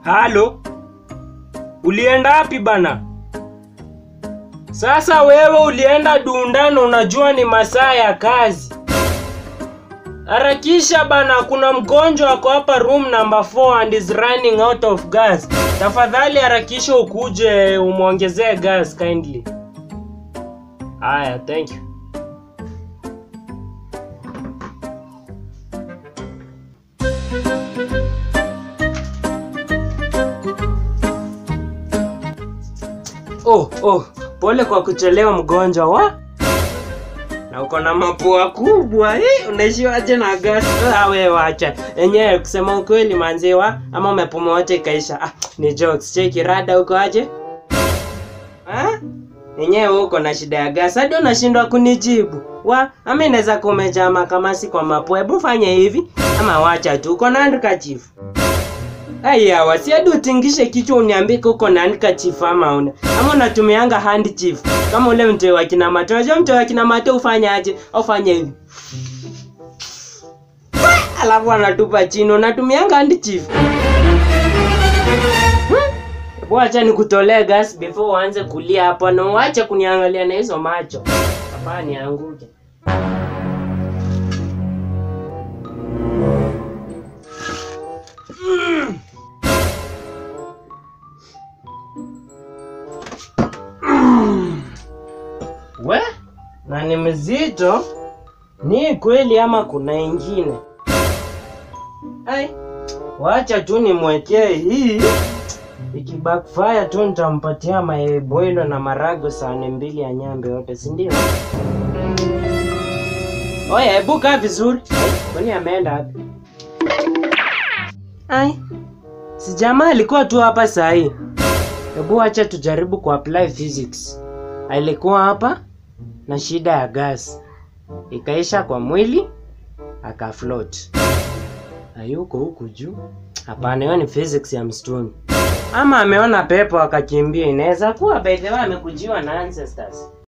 Halo, ulienda wapi bana? Sasa wewe ulienda Dundano, unajua ni masaa ya kazi. Harakisha bana, kuna mgonjwa ako hapa room number 4 and is running out of gas. Tafadhali harakisha ukuje umwongezee gas kindly. Haya, thank you. Oh, oh, pole kwa kuchelewa mgonjwa wa na uko na mapua kubwa eh, unaishiwaje na gas? Ah, wewe wacha enyewe, kusema ukweli manziwa, ama umepumua wote ikaisha. Ah, ni jokes. Cheki rada, uko aje? Ah? Enyewe uko na shida ya gas hadi unashindwa kunijibu wa ama inaweza kuwa umejama kama si kwa mapua. Hebu fanye hivi ama wacha tu, uko na handkerchief Aya, wasi hadi utingishe kichwa uniambie uko na handkerchief ama una. Ama unatumianga handkerchief. Kama ule mtoi wa kina Mato. Unajua mtoi wa kina Mato ufanya aje? Ufanye hivi. Alafu anatupa chini. Unatumianga handkerchief. Hebu acha nikutolee gas before uanze kulia hapo na uache kuniangalia na hizo macho. Hapa nianguke. We, na ni mzito. Ni kweli ama kuna ingine? Ai, wacha tu nimwekee hii. Ikibackfire tu nitampatia mayai boilo na marago sahani mbili ya nyambe yote, si ndio? Oya, hebu kaa vizuri. Ai, Kwani ameenda wapi? Ai, si jamaa alikuwa tu hapa saa hii. Hebu acha tujaribu kuapply physics. Alikuwa hapa na shida ya gas, ikaisha kwa mwili akafloat. Hayuko huku juu? Hapana, hiyo ni physics ya msituni. Ama ameona pepo akakimbia. Inaweza kuwa by the way amekujiwa na ancestors.